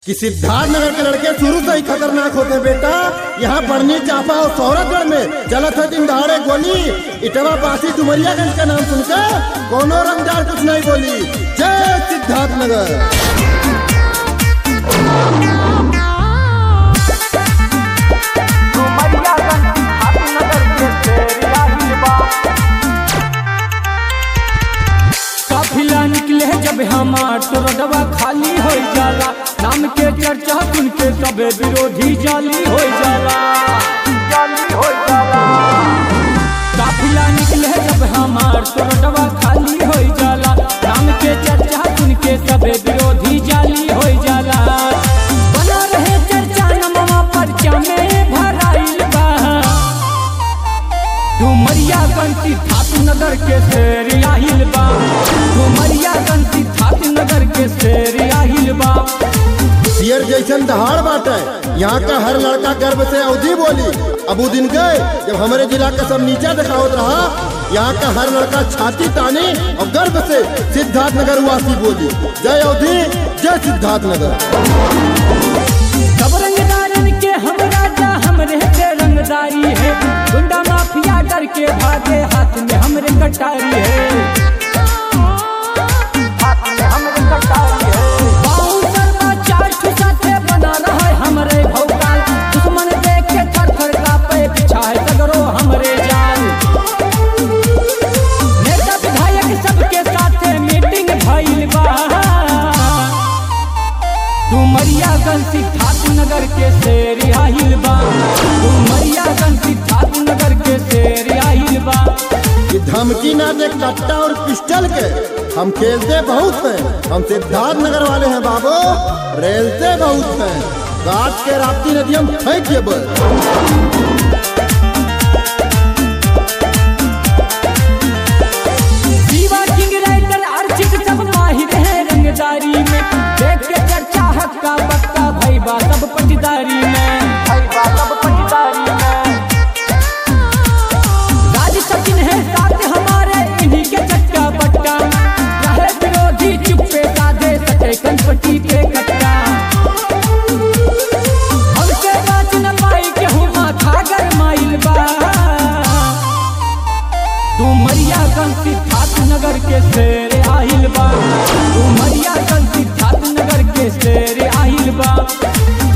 कि सिद्धार्थ नगर के लड़के शुरू से ही खतरनाक होते हैं बेटा यहाँ बढ़नी चापा और सौरभगढ़ में जलत है दिन दहाड़े गोली इटवा बासी डुमरियागंज का नाम सुनकर कोनो रंगदार कुछ नहीं बोली जय सिद्धार्थ नगर काफिला निकले जब हमार तो रोडवा खाली हो जाला नाम के चर्चा सुन के सब विरोधी जाली हो जाला जाली हो जाला काफिला निकले जब हमार तो रोडवा खाली हो जाला नाम के चर्चा सुन के सब विरोधी जाली हो जाला बना रहे चर्चा नमवा पर्चा में भराइल बा डुमरिया गंती ठाकुर नगर के शेर आहिल बा डुमरिया गंती ठाकुर नगर के शेर आहिल बा शेर जैसन दहाड़ बाटे यहाँ का हर लड़का गर्व से अवधि बोली अब उ दिन गए जब हमारे जिला का सब नीचा दिखावत रहा यहाँ का हर लड़का छाती तानी और गर्व से सिद्धार्थ नगर वासी बोली जय अवधि जय सिद्धार्थ नगर सब रंगदारन के हम राजा हमरे के रंगदारी है गुंडा माफिया डर के भागे हाथ में हमरे कटारी है हाथ में हमरे कटारी है बाहु शर्मा चार ठो साथे बना रहा है हमरे भौकाल दुश्मन देख के थर थर कांपे पीछा है सगरो हमरे जान नेता विधायक सबके साथे मीटिंग भइल बा डुमरिया गंसी ठाकुर नगर के शेर आहिल बा डुमरिया गंसी ठाकुर नगर के शेर आहिल बा कि धमकी ना दे कट्टा और पिस्टल के हम खेलते बहुत हैं हम सिद्धार्थ नगर वाले हैं बाबू रेलते बहुत हैं काट के राप्ती नदी हम फेंक ये बस दीवा किंग राइटर अर्चित सब माहिर है रंगदारी में देख के चर्चा हक्का बक्का भाई बा सब पटदारी में भाई बा सब पटदारी में राज सचिन है साथ हमारे इन्हीं के चट्टा बट्टा रहे विरोधी चुप्पे साधे सटे कनपट्टी पे कट्टा हमसे बात न पाई के हूँ माथा गरमाइल बा डुमरिया गंसी ठाकुर नगर के शेर आहिल बा डुमरिया गंसी ठाकुर नगर के शेर आहिल बा